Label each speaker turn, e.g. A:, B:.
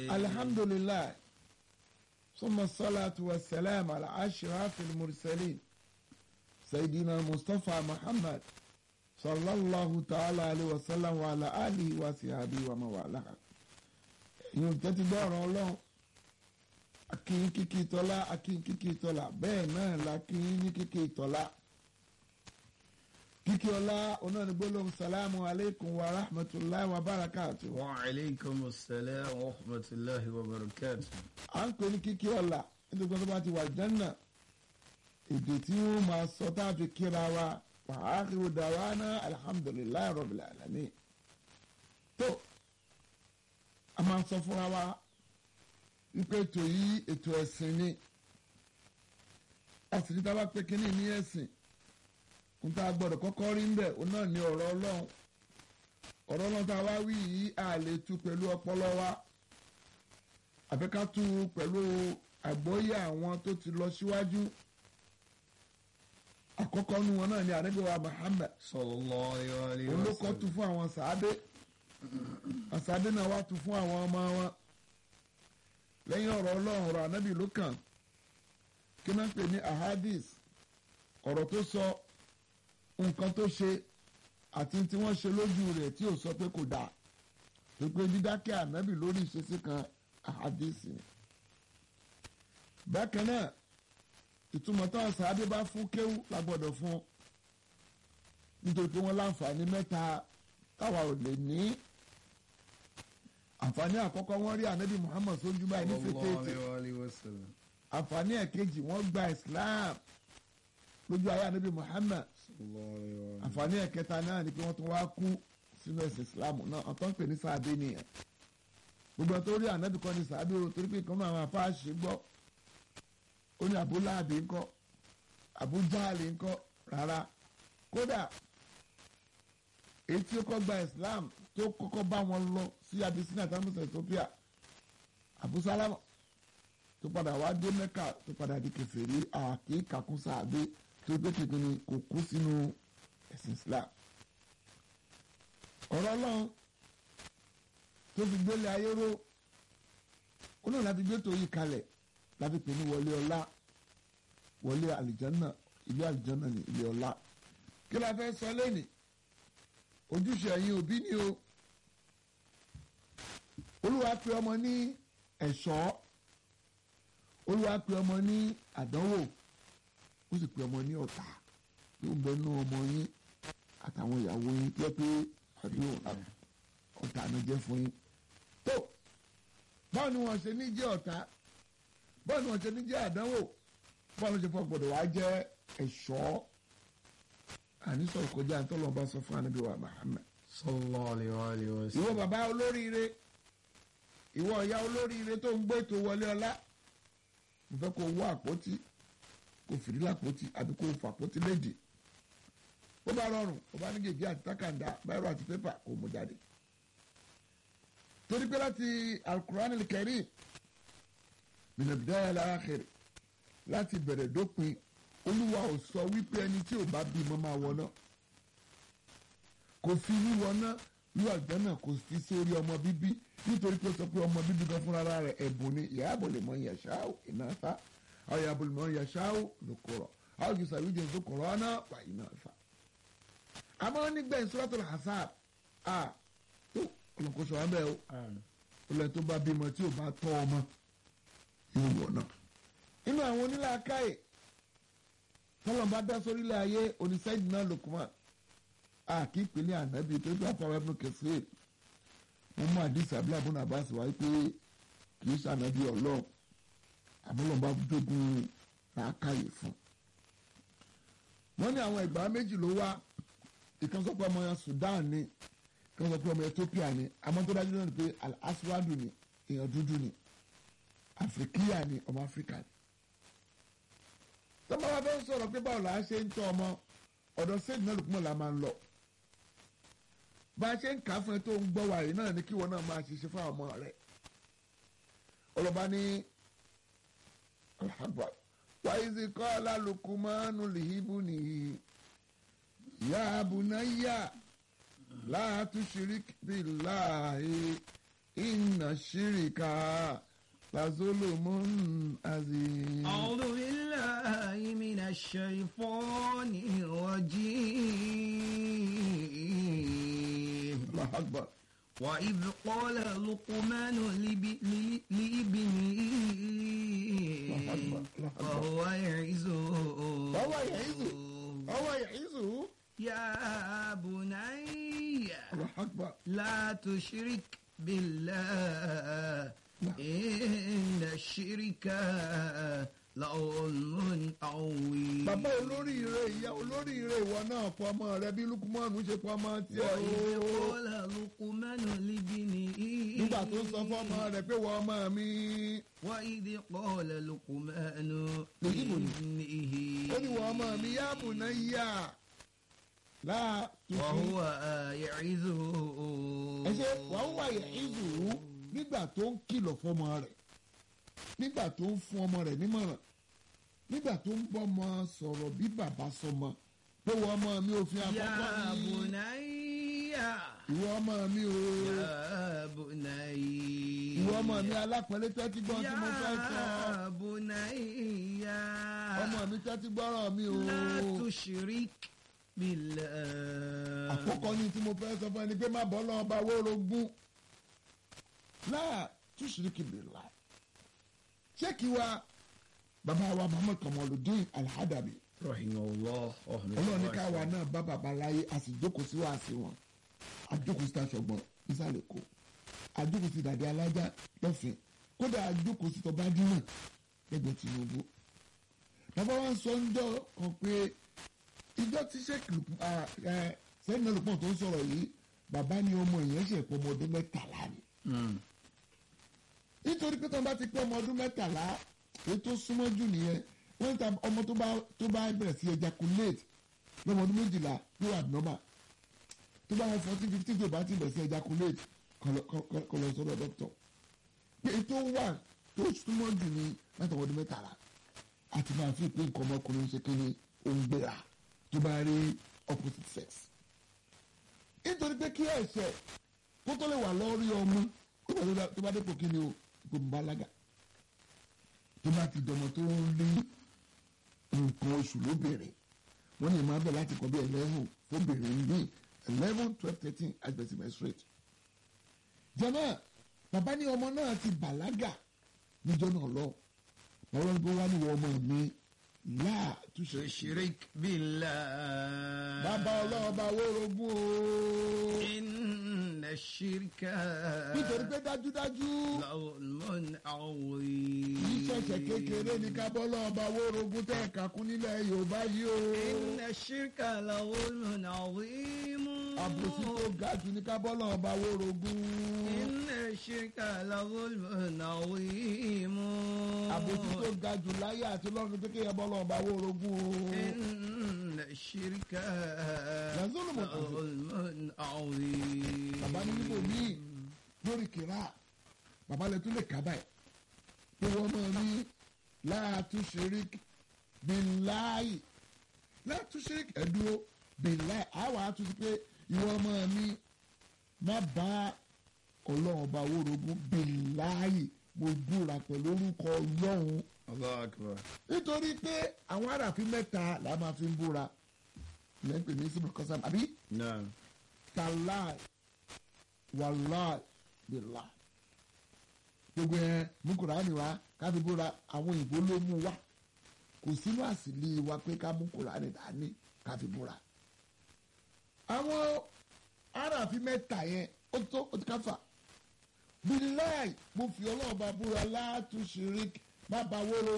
A: الحمد لله ثم الصلاة والسلام على أشرف المرسلين سيدنا المصطفى محمد صلى الله تعالى عليه وسلم وعلى آله وصحبه ومن والاه yóò tẹ́tí gbọ́ ọ̀rọ̀ ọlọ́run akínyín kíkí tọ́lá akínyín kíkí tọ́lá bẹ́ẹ̀ náà la kínyín ní kíkí tọ́lá kíkí ọlá onáni gbólóhùn salamu aleykum wa rahmatulahi wa barakatu.
B: wa aleykum salaam wa rahmatulahi wa barakatu.
A: à ń pè ní kíkí ọlá nítorí pé tó bá ti wà jẹ́nà èdè tí wọ́n máa sọ tá a fi kíra wa wa akhiru dawana alhamdulilayi rabbil alamin. tó a máa sọ fúnra wa wípé ètò yìí ètò ẹ̀sìn ni àsìkò tá a bá pé kínní ní ẹ̀sìn n ta gbọ́dọ̀ kọ́kọ́ rí ń bẹ̀ òun náà ní ọ̀rọ̀ Ọlọ́run ọ̀rọ̀ Ọlọ́run tá a wá wí yìí a lè tú pẹ̀lú ọpọlọ wa àfi ká tú pẹ̀lú àgbọ́yé àwọn tó ti lọ síwájú àkọ́kọ́ nu wọn náà ní ànábì wa Muhammad
B: sallallahu alayhi
A: òun ló
B: wa
A: kọ́ tu
B: sallam.
A: fún àwọn sàádé àsàádé náà wá tu fún àwọn ọmọ wọn lẹ́yìn ọ̀rọ̀ Ọlọ́run ọ̀rọ̀ ànábì ló kàn kí náà ń pè ní ahadis ọ̀rọ̀ tó sọ nǹkan tó ṣe àti tí wọ́n ṣe lójú rẹ̀ tí ò sọ pé kò dáa tó pé dídákẹ́ ànábì lórí ìṣesí kan ahadis ni. bákan náà ìtumọ̀ táwọn sàádé bá fún kéwú la gbọ́dọ̀ fún un nítorí pé wọ́n láǹfààní mẹ́ta táwa ò lè ní àǹfààní àkọ́kọ́ wọ́n rí ànábì Muhammad sójú báyìí ní
B: sallallahu
A: fètèètè
B: alayhi wa sallam.
A: àǹfààní ẹ̀kejì wọ́n gba Islam lójú ayé ànábì Muhammad
B: sallallahu alayhi wa sallam.
A: àǹfààní ẹ̀kẹta náà ni pé wọ́n tún wá kú sínú ẹ̀sìn Islam náà ọ̀tọ́ ń pè ní sàádé nìyẹn gbogbo ẹ̀ tó rí ànábì kan ní sàádé o torí pé ìkànnì àwọn afáàṣì gbọ́ ó ní Abu Lahabi ńkọ́ Abu Jahali ńkọ́ rárá kódà èyí tí ó kọ́ gba Islam tó kọ́kọ́ bá wọn lọ sí Abyssinia tamusa Ethiopia Abu Salama tó padà wá dé Mẹ́kà tó padà di kèfèrí àkíkàkún sàádé tó gbé kékeré kò kú sínú ẹ̀sìn Islam ọ̀rọ̀ Ọlọ́run tó fi gbélé ayé ró ó náà láti gbé tó yí kalẹ̀ láti pè ní wọlé ọlá wọlé àlìjánná ilé àlìjánná ní ilé ọlá kí la fẹ́ sọ lẹ́nìí ojúṣe ẹ̀yin òbí ni o olúwa pe ọmọ ní ẹ̀ṣọ́ olúwa pe ọmọ ní àdánwò ó sì pe ọmọ ní ọ̀tá yóò bẹ nú ọmọ yín àtàwọn ìyàwó yín tó yẹ pé àdúrà ọ̀tá ló jẹ́ fún yín tó báwo ni wọ́n ṣe ní jẹ́ ọ̀tá báwo ni wọ́n ṣe ní jẹ́ àdánwò báwo ló ṣe fọ́ gbọ́dọ̀ wá jẹ́ ẹ̀ṣọ́ àní sọ̀rọ̀ kọjá àtọ́lọ́ bá sọ fún ànábì wa Muhammad
B: sallallahu alayhi wa alihi wa
A: ìwọ
B: sallam.
A: bàbá olóríire ìwọ ìyá olóríire tó ń gbé ètò wọlé ọlá mo fẹ́ kó wọ àpótí kó fìdí lápótí àbí kó fà àpótí léde bó bá rọrùn bó bá ní gègé àti tákàndá báyìí àti pépà kó mú jáde torí pé láti alukur'an al-karim min al-bidaya ila-akhir láti bẹ̀rẹ̀ dópin olúwa ò sọ wípé ẹni tí ò bá bímọ máa wọ náà kò fi wíwọ náà wíwọ àgbẹ̀nà kò fi sórí ọmọ bíbí nítorí pé ó sọ pé ọmọ bíbí gan fúnra rẹ̀ ẹ̀bùn ni ìyáàbò lè mọ ìyàṣáwò ìnáfà àwọn ìyàbò lè mọ ìyàṣáwò lókòrò àwọn jù sàwíjẹ lókòrò ọ̀nà wà ìnáfà. àmọ́ nígbà Suratul Ahzab a tó olùkóso wa bẹ́ẹ̀ o olùkọ́ tó bá bímọ tí ò bá tọ́ ọmọ yóò wọ̀ náà. inú àwọn onílàákàyè tọ́lọ̀ bá dá sórílẹ̀ ayé oníṣẹ́jì náà Lukman a kì í pè ní ànábì tó gbà fún ẹbùn kẹsíè wọn mú àdìsí abúlé àbúrò àbáṣe wáyé pé kì í ṣànábì Ọlọ́run àbúlọ̀nba jogun làákàyè fún. wọ́n ní àwọn ẹgbàá méjì ló wá ìkan sọ pé ọmọ yẹn Sudan ni ìkan sọ pé ọmọ Ethiopia ni àmọ́ tó dájú náà ni pé Al-Aswadu ni èèyàn dúdú ni Afrikiya ni ọmọ Áfíríkà ni. tọ́ba wa fẹ́ sọ̀rọ̀ pé báwo là á ṣe ń tọ́ ọmọ ọ̀dọ̀ sẹ́ẹ̀dì náà lùkùmọ̀ la máa ń lọ. bá a ṣe ń kà á fún ẹ tó ń gbọ́ wa yìí náà ni kí wọn náà máa ṣiṣẹ́ fún àwọn ọmọ rẹ̀. ọlọ́ba ní alhamdulilayi wàyíṣi kọ́lá lukumanu lihibu nìyí ya bunayya la tushrik billahi inna shirika lazulumun azim.
B: أعوذ بالله من الشيطان الرجيم
A: Allahu akbar.
B: وإذ قال لقمان لب- ل- لابنه
A: الله أكبر.
B: وهو يعزه
A: وهو يعظه. ọwọ́ ìhísù.
B: يا بني
A: Allahu akbar.
B: لا تشرك بالله إن الشرك لظلم عظيم
A: bàbá olóríire ìyá olóríire ìwọ náà pọ ọmọ rẹ bí lukumanu ṣe pọ ọmọ tiẹ̀
B: وإذ
A: o.
B: قال لقمان لابنه
A: nígbà tó sọ fọmọ rẹ pé wọ ọmọ mi.
B: وإذ قال لقمان
A: لابنه.
B: لابنه
A: ó ní wọ ọmọ mi yá bunayya láà tuntun.
B: وهو يعظه
A: ẹ ṣe wàá wà ìhísù nígbà tó ń kìlọ̀ fọmọ rẹ̀ nígbà tó ń fún ọmọ rẹ̀ nímọ̀ràn nígbà tó ń bọ́mọ sọ̀rọ̀ bí bàbá sọmọ pé wọ ọmọ mi òfin
B: يا
A: àkọ́kọ́ ni
B: بني
A: ìwọ ọmọ mi o
B: يا بني
A: ìwọ ọmọ mi alápẹ̀lẹ́ tẹ́tí gbọ́n tí mo fẹ́ sọ
B: يا بني
A: ọmọ mi tẹ́tí gbọ́rọ̀ mi o
B: لا تشرك بالله
A: àkọ́kọ́ ni tí mo fẹ́ sọ fún ẹni pé má bọ́ lọ́wọ́ bá wórogún láà túṣìríkì bìlà ṣé kí wa bàbá wa Muhammad Kamaluddin Al-Hadabi
B: رحمه الله
A: ọlọ́run ní káwa náà bá bàbá láyé a sì jókòó sí wàásì wọn a jókòó sí taṣọgbọ́n nísàlẹ̀ kó a jókòó sí dàdé alájà lọ́fìn kódà a jókòó sí tọba dínà lẹ́gbẹ̀ẹ́ Tinubu bàbá wa ń sọ ńjọ́ kan pé ìjọ tí sẹ́yìn náà lùpọ̀ tó ń sọ̀rọ̀ yìí bàbá ni ọmọ ìyẹn ṣe pọ̀ ọmọ ọdún mẹ́tàlá ni nítorí pé tọ́ba ti pé ọmọ ọdún mẹ́tàlá èyí tó súnmọ́ jù nìyẹn wọ́n ta ọmọ tó bá tó bá bẹ̀rẹ̀ sí ejaculate lọ́mọ ọdún méjìlá yóò abnormal tó bá wọn fourteen fifteen tó bá ti bẹ̀rẹ̀ sí ejaculate kọ́ lọ- kọ́- kọ́- kọ́ lọ sọ́dọ̀ doctor pé èyí tó wà tó súnmọ́ jù ní láti ọmọ ọdún mẹ́tàlá àti máa fi pé nǹkan ọmọkùnrin ṣe kí ni ó ń gbéra tó bá rí opposite sex nítorí pé kí ẹ̀ṣẹ̀ kó tó lè wà lórí ọmọ tó bá dé- tó bá dépò kí ni o ipò mbalaga tó bá ti dọmọ tó ń rí nǹkan oṣù lóbìnrin wọ́n ní ìmáa bẹ̀ láti kọ́ bí eleven fóbìnrin ní eleven twelve thirteen àgbẹ̀sí menstruate. jẹ́mọ́ bàbá ní ọmọ náà ti bàlágà níjọ́ náà lọ bàbá ní kó wá níwọ̀ ọmọ mi láà túṣe.
B: تشرك بالله
A: bàbá ọlọ́ọ̀bá wórogún o.
B: إن الشرك
A: nítorí pé dájúdájú
B: لظلم عظيم
A: ìṣẹ̀ṣẹ̀ kékeré ní kábọ́lọ́ ọba wórogún tẹ̀ kakún nílẹ̀ yorùbá yìí o.
B: إن الشرك لظلم عظيم
A: àbòsí tó ga jù ní kábọ́lọ́ ọba wórogún.
B: إن الشرك لظلم عظيم
A: àbòsí tó ga jù láyé àti lọ́run tó kéèyàn bọ́lọ́ ọba wórogún o.
B: إن الشرك
A: لظلم
B: لظلم عظيم
A: bàbá ní níbo míì lórí kìrá bàbá lè tún lè kà báyìí pé wọ́n máa ní láàtúnṣerík bíláì láàtúnṣerík ẹ̀dúró bíláì àwọn àtúnṣe pé ìwọ máa ní má bá ọlọ́run ọba wórogún bíláì mo búra pẹ̀lú orúkọ ọlọ́run
B: الله أكبر
A: nítorí pé àwọn aráàfin mẹ́ta là máa fi ń búra lẹ́ńpẹ̀ ní síbi kọ́sàm àbí
B: نعم
A: tàláì wàláì bìlà gbogbo ẹ mú kùránì wá káfí búra àwọn òyìnbó ló mú wá kò sínú àsìlè wa pé ká mú kùránì dání káfí búra àwọn aráàfin mẹ́ta yẹn ó tó ó ti káfà bíláì mo fi ọlọ́ọ̀bá búra látúnṣe rí má bá wóró